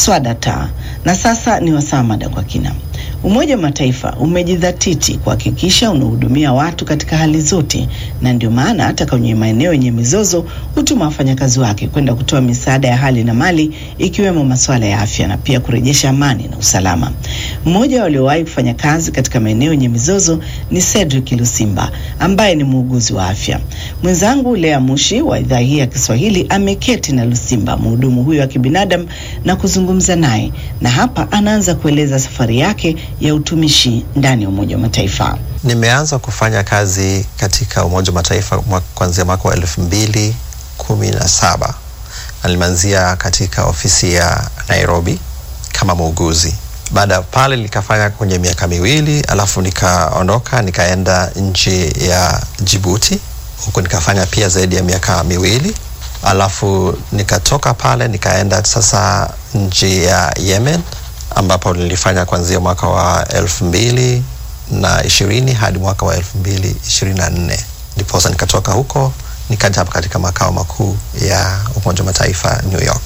Swadata. Na sasa ni wasaa mada kwa kina. Umoja wa Mataifa umejidhatiti kuhakikisha unahudumia watu katika hali zote, na ndio maana hata kwenye maeneo yenye mizozo hutuma wafanyakazi wake kwenda kutoa misaada ya hali na mali, ikiwemo masuala ya afya na pia kurejesha amani na usalama. Mmoja waliowahi kufanya kazi katika maeneo yenye mizozo ni Cedric Lusimba ambaye ni muuguzi wa afya. Mwenzangu Lea Mushi wa idhaa hii ya Kiswahili ameketi na Lusimba, mhudumu huyo wa kibinadamu, na kuzungumza naye, na hapa anaanza kueleza safari yake ya utumishi ndani ya Umoja wa Mataifa. Nimeanza kufanya kazi katika Umoja wa Mataifa kuanzia mwaka wa elfu mbili kumi na saba na nimeanzia katika ofisi ya Nairobi kama muuguzi. Baada ya pale nikafanya kwenye miaka miwili, alafu nikaondoka nikaenda nchi ya Jibuti, huku nikafanya pia zaidi ya miaka miwili, alafu nikatoka pale nikaenda sasa nchi ya Yemen ambapo nilifanya kuanzia mwaka wa elfu mbili na ishirini hadi mwaka wa elfu mbili ishirini na nne ndiposa nikatoka huko nikaja hapa katika makao makuu ya Umoja wa Mataifa New York.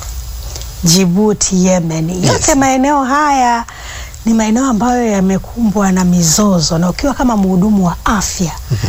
Jibuti, Yemen, yote Yes. maeneo haya ni maeneo ambayo yamekumbwa na mizozo, na ukiwa kama mhudumu wa afya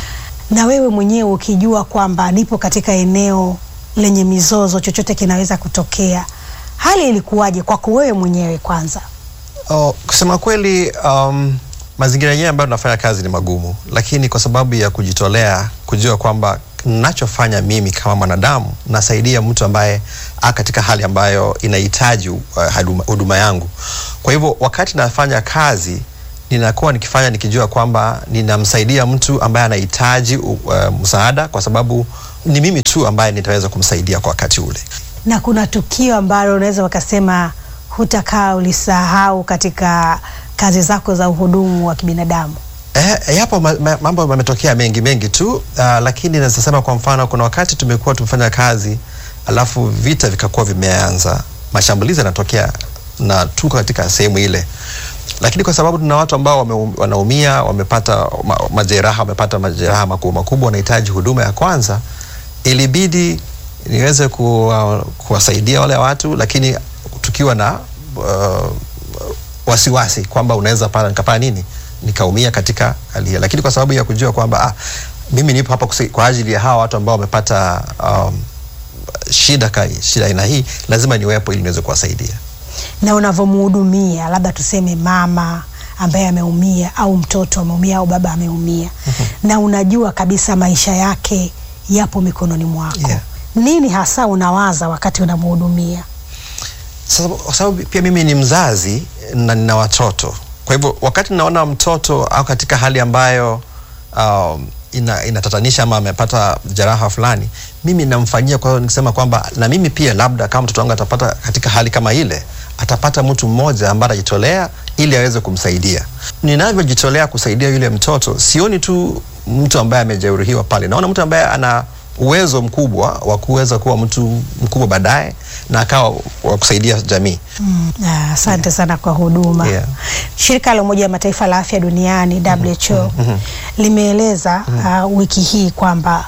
na wewe mwenyewe ukijua kwamba nipo katika eneo lenye mizozo, chochote kinaweza kutokea, hali ilikuwaje kwako wewe mwenyewe kwanza? Oh, kusema kweli um, mazingira yenyewe ambayo tunafanya kazi ni magumu, lakini kwa sababu ya kujitolea, kujua kwamba nachofanya mimi kama mwanadamu nasaidia mtu ambaye a katika hali ambayo inahitaji uh, huduma- huduma yangu. Kwa hivyo wakati nafanya kazi ninakuwa nikifanya nikijua kwamba ninamsaidia mtu ambaye anahitaji uh, msaada, kwa sababu ni mimi tu ambaye nitaweza kumsaidia kwa wakati ule. Na kuna tukio ambalo unaweza wakasema hutakaa ulisahau katika kazi zako za uhudumu wa kibinadamu? Eh, yapo ma, ma, mambo yametokea mengi mengi tu uh, lakini naweza sema kwa mfano, kuna wakati tumekuwa tumefanya kazi alafu vita vikakuwa vimeanza, mashambulizi yanatokea na tuko katika sehemu ile, lakini kwa sababu tuna watu ambao wame, wanaumia wamepata ma, majeraha wamepata majeraha makubwa makubwa, wanahitaji huduma ya kwanza, ilibidi niweze kuwa, kuwasaidia wale watu, lakini tukiwa na uh, wasiwasi kwamba unaweza pala nikapaa nini nikaumia katika hali hiyo, lakini kwa sababu ya kujua kwamba ah, mimi nipo hapa kusi- kwa ajili ya hawa watu ambao wamepata um, shida ka, shida aina hii, lazima niwepo ili niweze kuwasaidia. na unavyomhudumia labda tuseme mama ambaye ameumia au mtoto ameumia au baba ameumia na unajua kabisa maisha yake yapo mikononi mwako Yeah. nini hasa unawaza wakati unamhudumia Sasa kwa sababu pia mimi ni mzazi na nina watoto, kwa hivyo wakati naona mtoto au katika hali ambayo um, ina, inatatanisha ama amepata jeraha fulani, mimi namfanyia. Kwa hiyo nikisema kwamba na mimi pia labda kama mtoto wangu atapata katika hali kama ile, atapata mtu mmoja ambaye atajitolea ili aweze kumsaidia. Ninavyojitolea kusaidia yule mtoto, sioni tu mtu ambaye amejeruhiwa pale, naona mtu ambaye ana uwezo mkubwa wa kuweza kuwa mtu mkubwa baadaye na akawa wa kusaidia jamii. Ah, asante sana kwa huduma Yeah. shirika la umoja wa mataifa la afya duniani WHO limeeleza uh, wiki hii kwamba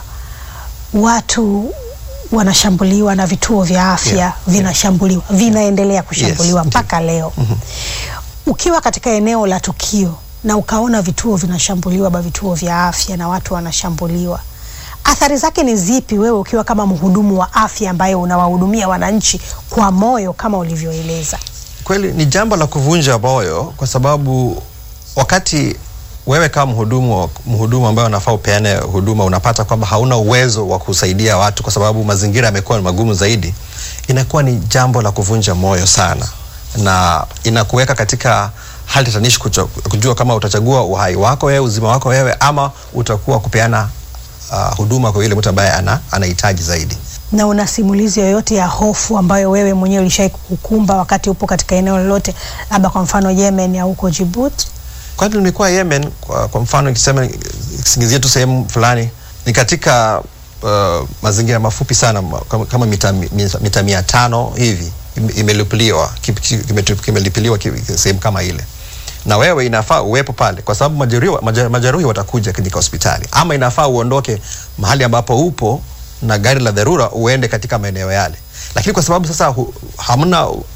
watu wanashambuliwa na vituo vya afya Yeah. vinashambuliwa vinaendelea kushambuliwa Yes, mpaka leo ukiwa katika eneo la tukio na ukaona vituo vinashambuliwa ba vituo vya afya na watu wanashambuliwa athari zake ni zipi wewe ukiwa kama mhudumu wa afya ambaye unawahudumia wananchi kwa moyo kama ulivyoeleza Kweli ni jambo la kuvunja moyo, kwa sababu wakati wewe kama mhudumu wa- mhudumu ambaye unafaa upeane huduma unapata kwamba hauna uwezo wa kusaidia watu kwa sababu mazingira yamekuwa magumu zaidi, inakuwa ni jambo la kuvunja moyo sana, na inakuweka katika hali tatanishi kucho- kujua kama utachagua uhai wako wewe, uzima wako wewe, ama utakuwa kupeana uh, huduma kwa yule mtu ambaye ana anahitaji zaidi. na una simulizi yoyote ya hofu ambayo wewe mwenyewe ulishai kukukumba wakati upo katika eneo lolote, labda kwa mfano Yemen au huko Djibouti? Kwa hivyo nimekuwa Yemen kwa, kwa mfano ikisema kisingizia tu sehemu fulani ni katika uh, mazingira mafupi sana ma- kama, kama mita, mita, mita mia tano hivi ime- imelipiliwa ki- ki- kimetu- kimelipiliwa ki- sehemu kama ile na wewe inafaa uwepo pale kwa sababu majeruhi, maje- majeruhi watakuja katika hospitali ama inafaa uondoke mahali ambapo upo na gari la dharura uende katika maeneo yale lakini kwa sababu sasa hu, hamna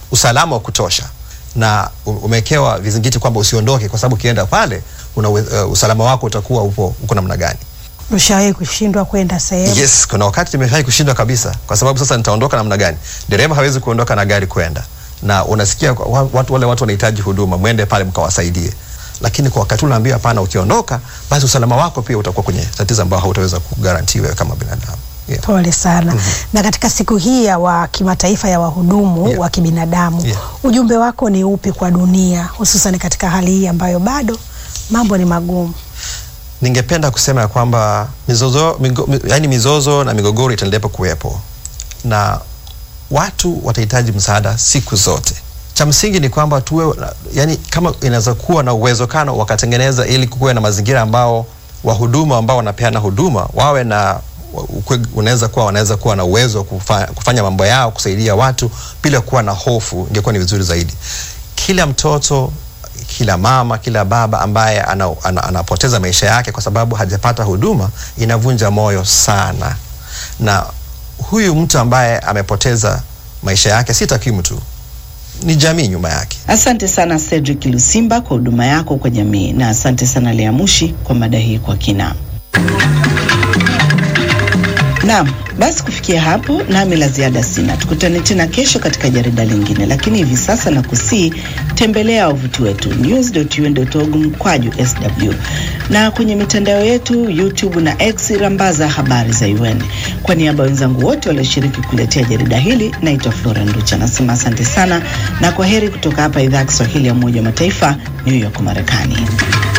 usalama wa kutosha na u- umewekewa vizingiti kwamba usiondoke, kwa sababu ukienda pale una, uh, usalama wako utakuwa upo uko namna gani? Ushawahi kushindwa kwenda sehemu? Yes, kuna wakati nimeshai kushindwa kabisa, kwa sababu sasa nitaondoka namna gani? Dereva hawezi kuondoka na gari kwenda, na unasikia kwa- wa- watu wale watu wanahitaji huduma, mwende pale mkawasaidie, lakini kwa wakati ule unaambiwa hapana, ukiondoka basi usalama wako pia utakuwa kwenye tatizo ambao hautaweza kugarantiwa wewe kama binadamu. Yeah. Pole sana. Na katika siku hii ya wa kimataifa ya wahudumu Yeah. wa kibinadamu Yeah. ujumbe wako ni upi kwa dunia, hususan katika hali hii ambayo bado mambo ni magumu? Ningependa kusema ya kwamba mizozo, migo, mi, yani mizozo na migogoro itaendelea kuwepo na watu watahitaji msaada siku zote. Cha msingi ni kwamba tuwe, yani kama inaweza kuwa na uwezekano wakatengeneza ili kuwe na mazingira ambao wahuduma ambao wanapeana huduma wawe na ukwe- unaweza kuwa wanaweza kuwa na uwezo wa kufa, kufanya mambo yao kusaidia watu bila kuwa na hofu, ingekuwa ni vizuri zaidi. Kila mtoto kila mama, kila baba ambaye ana, ana, anapoteza maisha yake kwa sababu hajapata huduma inavunja moyo sana, na huyu mtu ambaye amepoteza maisha yake si takwimu tu, ni jamii nyuma yake. Asante sana Cedric Lusimba kwa huduma yako kwa jamii, na asante sana Lea Mushi kwa mada hii kwa kina. Naam, basi kufikia hapo nami la ziada sina. Tukutane tena kesho katika jarida lingine, lakini hivi sasa na kusii tembelea wavuti wetu news.un.org mkwaju sw na kwenye mitandao yetu YouTube na X rambaza habari za UN. Kwa niaba ya wenzangu wote walioshiriki kuletea jarida hili, naitwa Flora Nducha, nasema asante sana na kwa heri kutoka hapa idhaa ya Kiswahili ya Umoja wa Mataifa, New York, Marekani.